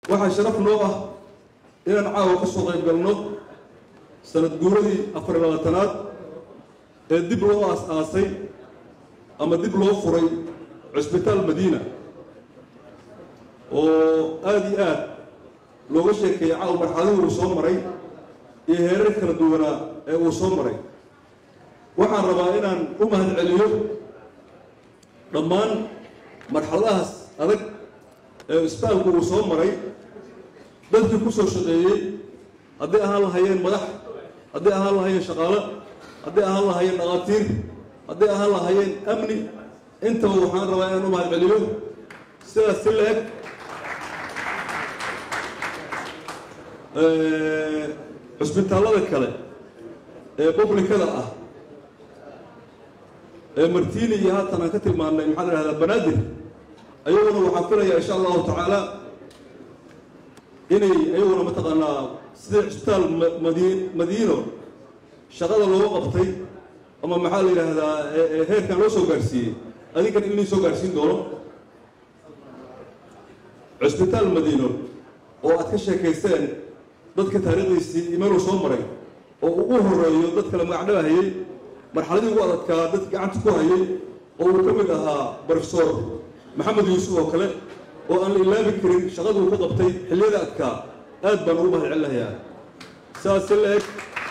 waxaa sharaf noo ah inaan caawa ka soo qayb galno sanad guuradii afar iyo labaatanaad ee dib loo aas-aasay ama dib loo furay cusbitaal madiina oo aada iyo aad looga sheekeeyay caawa marxaladii uu soo maray iyo heerar kala duwanaa ee uu soo maray waxaan rabaa inaan u mahad celiyo dhammaan marxaladahaas adag ee isbitaalku uu soo maray dadkii ku soo shaqeeyey hadday ahaan lahayeen madax hadday ahaan lahayeen shaqaalo hadday ahaan lahayeen dhaqaatiir hadday ahaan lahayeen amni intaba waxaan rabaa inaan u mahad celiyo sidaas si la-eg cusbitaallada kale ee publikada ah ee martiini iyo haatan aan ka tilmaannay maxaa la ihahdaa banaadir ayaguna waxaan filayaa insha allahu tacaala inay ayaguna mataqaanaa sida cusbitaal madi madiino shaqada looga qabtay ama maxaa la yidhaahdaa heerkan loo soo gaarsiiyey adinkan in lii soo gaarsiin doono cusbitaal madiino oo aad ka sheekaysteen dadka taariikhdiisii imeeluu soo maray oo uu u horeeyo dad kale magacdhaba hayay marxaladii ugu adadkaa dad gacanta ku hayay oo uu ka mid ahaa brofesor maxamed yuusuf oo kale oo aan la ilaabi karin shaqaduu ka qabtay xilliyada adkaa aad baan ugu mahad celinayaa saas si la-eg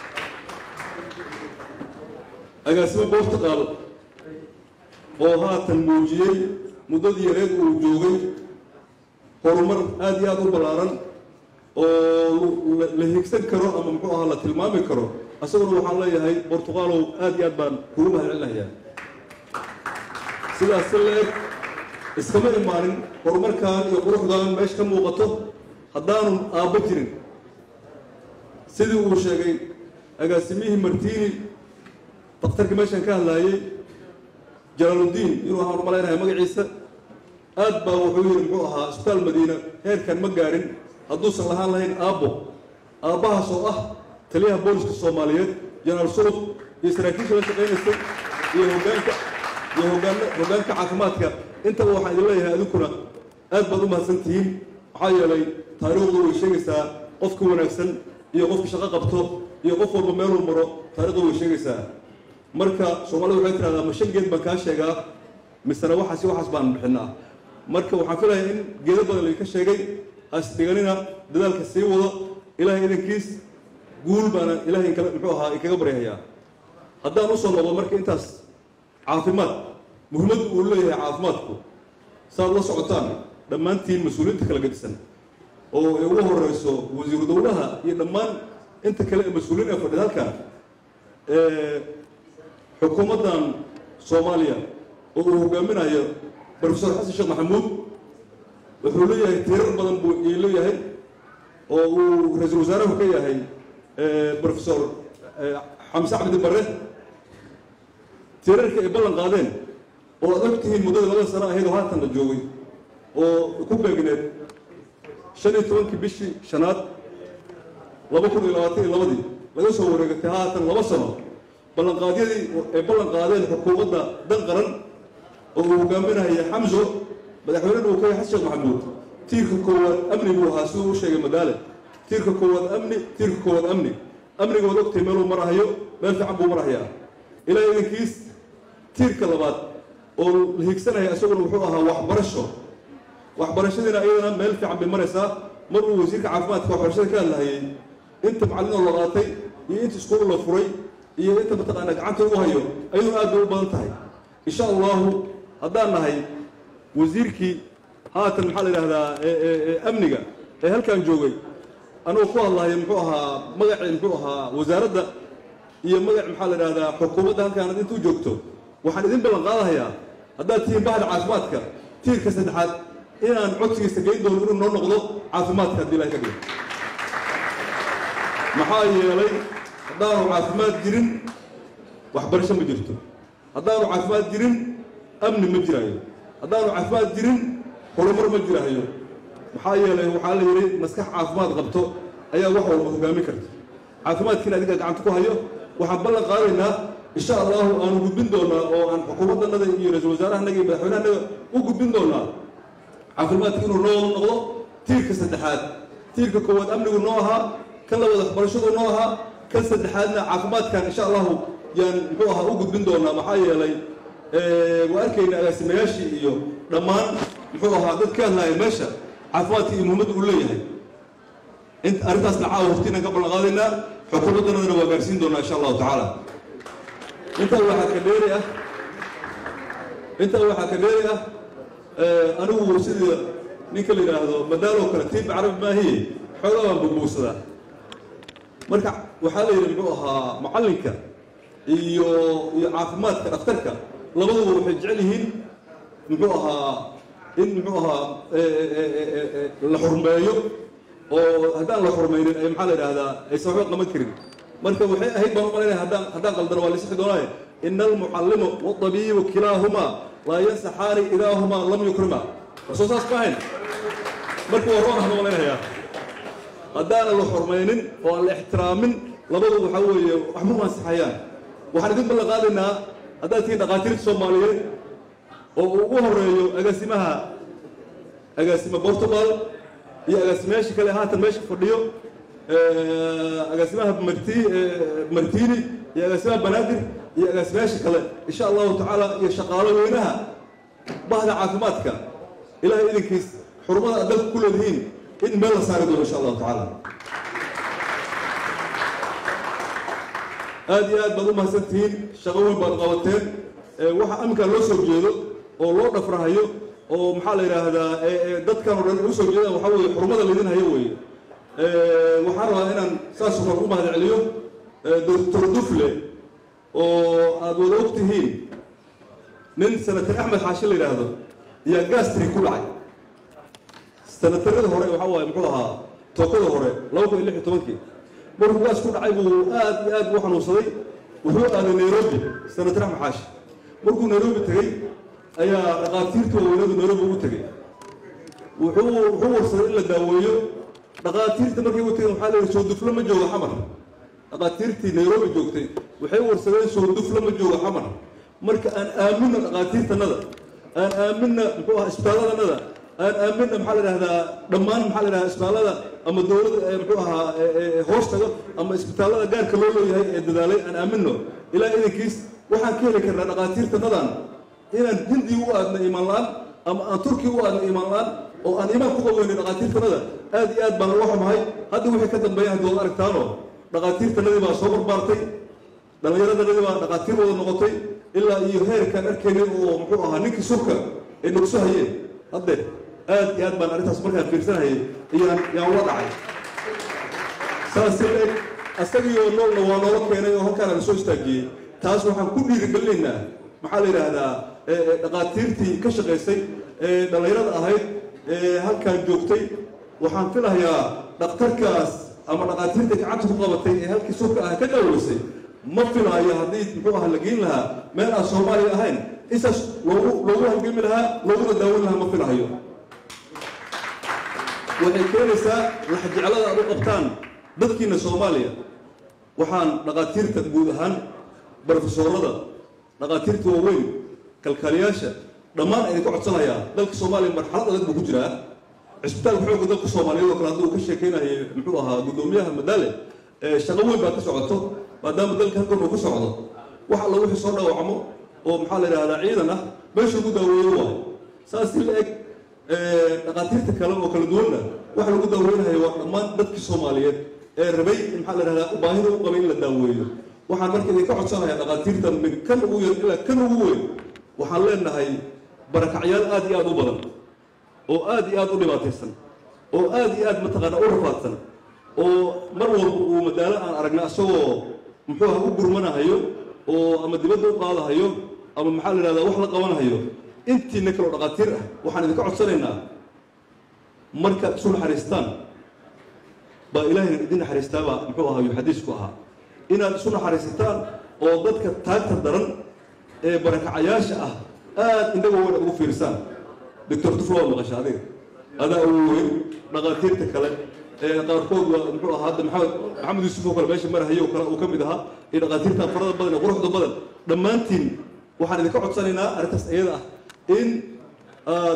agaasimo boortaqaal oo haatan muujiyey muddadii yareed uu joogay horumar aada iyo aada u ballaaran oo la higsan karo ama muxuu ahaa la tilmaami karo isaguna waxaan leeyahay bortuqaalow aada iyo aad baan kugu mahad celinayaa sidaas si la-eg iskama imaanin horumarkan iyo quruxdan meesha ka muuqato haddaanu aabbo jirin sidii uu sheegay agaasimihii martiini daktarkii meeshan ka hadlaayey jalaaluddiin inuu ahaan umalaynaya magaciisa aad baa wuxuu yidhi muxuu ahaa isbitaal madiina heerkan ma gaarin hadduusan lahaan lahayn aabbo aabbahaas oo ah taliyaha booliska soomaaliyeed janaal sulub iyo saraakiisha la shaqaynaysay iyo hogaanka iyo hogaan hoggaanka caafimaadka intaba waxaan idin leeyahay adinkuna aad baad u mahadsan tihiin maxaa yeelay taariikhdu way sheegaysaa qofka wanaagsan iyo qofka shaqo qabto iyo qof walba meeluu maro taarikhdu way sheegaysaa marka soomaalida waxay tirahdaa ma shan geed baan kaa sheegaa misena waxaas iyo waxaas baan bixinaa marka waxaan filayaa in geedo badan laydinka sheegay hasdhiganina dadaalka sii wado ilaahay idankiis guul baana ilahay kale muxuu ahaa inkaga baryahayaa haddaan usoo noqdo marka intaas caafimaad muhiimaddu uu leeyahay caafimaadku saaad la socotaan dhammaantiin mas-uuliyiinta kala gadisan oo ay ugu horeyso wasiiru dowlaha iyo dhammaan inta kale ee mas-uuliyiin ee fadhida halkan xukuumaddan soomaaliya oo uu hogaaminayo brofesor xasan sheekh maxamuud wuxuu leeyahay tiirar badan buu ii leeyahay oo uu ra-iisul wasaaruhu ka yahay brofesor xamse cabdi bare tiirarka ay ballan qaadeen oo aad og tihiin muddada labada sano ahayd oo haatan la joogay oo ku beegneed shan iyo tobankii bishii shanaad laba kun iyo labaatan iyo labadii laga soo wareegatay haatan laba sano ballanqaadyadii ay ballan qaadeen xukuumadda dan qaran oo uu hogaaminaya xamso madaxweynena uu ka yahay xasan sheekh maxamuud tiirka koowaad amni buu ahaa siduu u sheegay madaale tiirka koowaad amni tiirka koowaad amni amniga waad ogtay meeluu marahayo meel fiican buu marahayaa ilaa idankiis tiirka labaad oo la higsanaya isaguna wuxuu ahaa waxbarasho waxbarashadiina iyadana meel fiican bay maraysaa mar uu wasiirka caafimaadka waxbarashada ka hadlahayay inta macallinoo la qaatay iyo inta iskuul la furay iyo inta mataqaanaa gacanta ugu hayo ayaduna aad bay u badan tahay insha allahu haddaan nahay wasiirkii haatan maxaa la yidhahdaa amniga ee halkan joogay anuu ku hadlahayo muxuu ahaa magacii muxuu ahaa wasaaradda iyo magac maxaa la yidhahdaa xukuumadda halkaan ad intuu joogto waxaan idin ballan qaadahayaa haddaad tihiin bahda caafimaadka tiirka saddexaad inaan codsigiisa geyn doono inuu noo noqdo caafimaadka haddii ilahay ka dhigo maxaa yeelay haddaanu caafimaad jirin waxbarasho ma jirto haddaanu caafimaad jirin amni ma jiraayo haddaanu caafimaad jirin horumar ma jiraayo maxaa yeelay waxaa la yidhi maskax caafimaad qabto ayaa wax walba hogaamin karta caafimaadkiina adiga gacanta ku hayo waxaan ballan qaadaynaa insha allahu aanu gudbin doonaa oo aan xukuumaddannada iyo ra-iisul wasaarahanaga iyo madaxweynehanaga u gudbin doonaa caafimaadka inuu noo noqdo tiirka saddexaad tiirka koowaad amnigu noo ahaa kan labaad waxbarashadu noo ahaa kan saddexaadna caafimaadkan insha allahu yaan muxuu ahaa u gudbin doonaa maxaa yeelay waa arkayna agaasimayaashii iyo dhammaan muxuu ahaa dad ka hadlaaya meesha caafimaadka iyo muhiimadda uu leeyahay int arrintaasna caawa hortiinaan ka ballan qaadaynaa xukuumaddanadana waa gaarsiin doonaa insha allahu tacaala intaa waxaa ka dheeri ah intaa waxaa ka dheeri ah anigu sida ninka la yidhaahdo madaaloo kale tiib carabi maahiye xoogaa baan bugbuugsadaa marka waxaa la yidhi muxuu ahaa macallinka iyo iyo caafimaadka dhakhtarka labaduba waxay jecel yihiin muxuu ahaa in muxuu ahaa la xurmeeyo oo haddaan la xurmaynin ay maxaa la yidhaahdaa aysan waxba qaban karin marka waxay ahayd baan u malaynaya haddaan haddaan qaldano waa laisixi doonaaye ina almucallimu wadabiibu kilaahumaa laa yansaxaani idaahumaa lam yukrima soo saas ma ahayn marka waa roon ahma malaynayaa haddaanan la xurmaynin oo aan la ixtiraamin labadu waxaa weeye waxma u ansaxayaan waxaan idin ballan qaadaynaa haddaad tihiin dhakhaatiirta soomaaliyeed oo uu ugu horeeyo agaasimaha agaasima portugal iyo agaasimayaasha kale haatan meesha fadhiyo agaasimaha marti martini iyo agaasimaha banaadir iyo agaasimayaasha kale insha allahu tacaala iyo shaqaalo weynaha bahda caafimaadka ilahay idinkiis xurumada aad dalka ku leedihiin in meel la saari doono insha allahu tacaala aad iyo aad baad u mahadsan tihiin shaqo weyn baad qabateen waxa aminkaa loo soo jeedo oo loo dhafrahayo oo maxaa la yidhaahdaa dadkan o dhan u soo jeedaan waxaa weeye xurumada laydin hayo weeye waxaan rabaa inaan saasoo kale u mahad celiyo doctor dufle oo aada wada og tihiin nin senatar axmed xaashi la yidhaahdo ayaa gastri ku dhacay senatarada hore waxaa waaye muxuu ahaa tookada hore laba kun iyo lix iyo tobankii markuu gaas ku dhacay buu aad iyo aad u xanuunsaday wuxuu aaday nairobi senatar axmed xaashi markuu nairobi tegey ayaa dhakhaatiirta waaweynadu nairobi ugu tegey wuxuu wuxuu warsaday in la daaweeyo dhakhaatiirta markay u tegeen waxaa la yidhi soo duflo ma joogo xamar dhakhaatiirtii nairobi joogtay waxay warsadeen soo duflo ma joogo xamar marka aan aaminno dhakhaatiirtanada aan aaminna muxuu ahaa isbitaalladanada aan aaminna maxaa la idhahdaa dhammaan maxaa la idhahdaa isbitaallada ama dowladda muxuu ahaa hoostaga ama isbitaallada gaarka loo leeyahay ee dadaalay aan aaminno ilaa idankiis waxaan ka heli karnaa dhakhaatiirtanadan inaan hindi u aadna imaan la-aan ama aan turkiya u aadna imaan la-aan oo aan imaan ku qaweynay dhakhaatiirtanada aad iyo aad baan uga xumahay hadda wixii ka dambeeya haddii waad aragtaano dhakhaatiirtanadii baa soo barbaartay dhallinyaradannadii baa dhakhaatiir wada noqotay ilaa iyo heerkaan arkaynin oo muxuu ahaa ninkii surka ay nogso hayeen hadde aad iyo aad baan arrintaas markaan fiirsanayay iyaan yaan ula dhacay saas eg asagiioo noolna waa noola keenay oo halkaana la soo istaajiyey taas waxaan ku dhiirigelinaynaa maxaa la yidhaahdaa dhakhaatiirtii ka shaqaysay ee dhallinyarada ahayd ee halkaan joogtay waxaan filahayaa dhakhtarkaas ama dhakhaatiirta gacanta ku qabatay ee halkii surka ah ka daaweysay ma filaayo haddii muxuu aha la geyn lahaa meel aan soomaaliya ahayn isaas loogu loogu halgami lahaa looguna daawan lahaa ma filahayo waxay keenaysaa laxjeclada aad u qabtaan dadkiina soomaaliya waxaan dhakhaatiirta guud ahaan brofesoorada dhakhaatiirta waaweyn kalkaaliyaasha dhammaan ayna ka codsanayaa dalka soomaaliya marxalad adag buu ku jiraa cisbitaalka xoogga dalka soomaaliyeed oo kale hadduu ka sheekeynayay muxuu ahaa guddoomiyaha madaale shaqo weyn baa ka socoto maadaama dalka halkan uu ka socdo wax alla wixii soo dhaawacmo oo maxaa la yidhahdaa ciidan ah meesha ugu daaweeyo waayo saas si la eg dhakhaatiirta kale oo kala duwanna waxa lagu daaweynayo waa dhammaan dadkii soomaaliyeed ee rabay in maxaa la yidhahdaa baahida u qabay in la daaweeyo waxaan marka idinka codsanayaa dhakhaatiirta min kan ugu yar ilaa kan ugu weyn waxaan leenahay barakacyaal aad iyo aad u badan oo aad iyo aad u dhibaataysan oo aad iyo aad mataqaana u rafaadsan oo mar walba uu madaalo aan aragna isagoo muxuu aha u gurmanahayo oo ama dibadda u qaadahayo ama maxaa la yidhahdaa wax la qabanahayo intiina kaloo dhakhaatiir ah waxaan idinka codsanaynaa markaad isu naxariistaan baa ilaahayna idin naxariistaabaa muxuu ahaa yu xadiisku ahaa inaad isu naxariisataan oo dadka taagta daran ee barakacayaasha ah aad indhaga weyn aad ugu fiirsaan doctor duflo waa maqasha adiga adaa ugu weyn dhakhaatiirta kale ee qaarkood waa muxuu ahaa hadda maxamed maxamed yuusuf oo kale meesha marahayo kale uu ka mid ahaa iyo dhakhaatiirta farada badan ee quruxda badan dhammaantiin waxaan idinka codsanaynaa arrintaas iyada ah in aad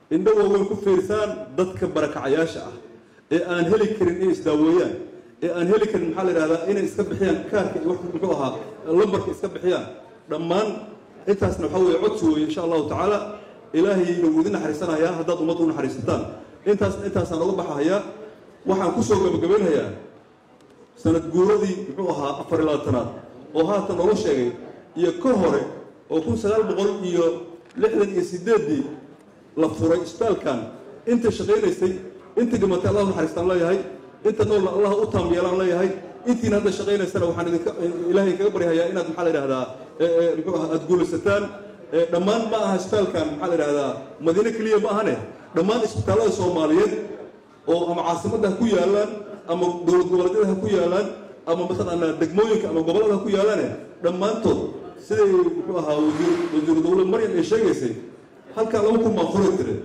indho waaweyn ku fiirsaan dadka barakacayaasha ah ee aan heli karin inay isdaaweeyaan ee aan heli karin maxaa la yidhahdaa inay iska bixiyaan kaarka iyo wax muxuu ahaa lambarka iska bixiyaan dhammaan intaasna waxaa weeye codsi weeye insha allahu tacaala ilaahayna wuu idin naxariisanayaa haddaad ummadda u naxariisataan intaas intaasaan oga baxahayaa waxaan kusoo gabagabaynhayaa sanad guuradii muxuu ahaa afar iyo labaatanaad oo haatan noola sheegay iyo ka hore oo kun sagaal boqol iyo lixdan iyo sideeddii la furay isbitaalkan inta shaqaynaysay inta dhimatay allah naxariistaan leeyahay inta noolna allah u taam yeelaan leeyahay intiina hadda shaqaynaysana waxaan idinka ilaahay kaga baryahayaa inaad maxaa la yidhahdaa muxuu aha aada guulaysataan dhammaan ma aha isbitaalkan maxaa la yidhahdaa madiine keliya ma ahane dhammaan isbitaallada soomaaliyeed oo ama caasimadda ha ku yaalaan ama dowlad goboleedyada ha ku yaalaan ama mataqaanaa degmooyinka ama gobollada ha ku yaalaane dhammaantood siday muxuu ahaa wasiir wasiiru dowlad maryam ay sheegaysay halkaa laba kun baan furay tire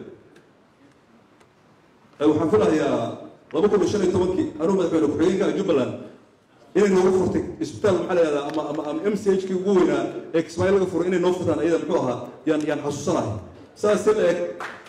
waxaan filahayaa laba kun iyo shan iyo tobankii anuu madaxweyne ku-xigeenka jubbaland inay noogu furtay isbitaal maxaa la yihahdaa ama ama ama m c h kii ugu weynaa ee kismaayo laga furay inay noo furtaan ayada muxuu ahaa yaan yaan xasuusanahay saas si la eg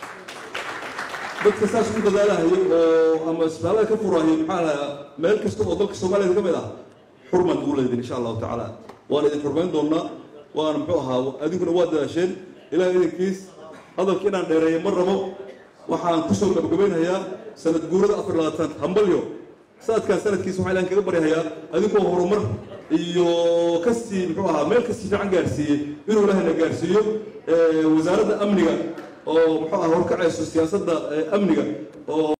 dadka saas u dadaalahayay oo ama isbitaallada ka furahayay maxaa lahaa meel kasta oo dalka soomaaliya ka mid ah xurmaan ugu leedin insha allahu tacaala waan idin xurmayn doonaa waana muxuu ahaa adinkuna waa dadaasheen ilaah idinkiis hadalka inaan dheereeyo ma rabo waxaan kusoo gabagabaynhayaa sanad guurada afar labaatan hambalyo sanadkaan sanadkiisa waxaa ilahan kaga baryahayaa adinkoo horumar iyo kasii muxuu ahaa meel kasii fiican gaarsiiyey inuu ilaahayna gaarsiiyo wasaaradda amniga oo muxuu aha horkacayso siyaasadda amniga oo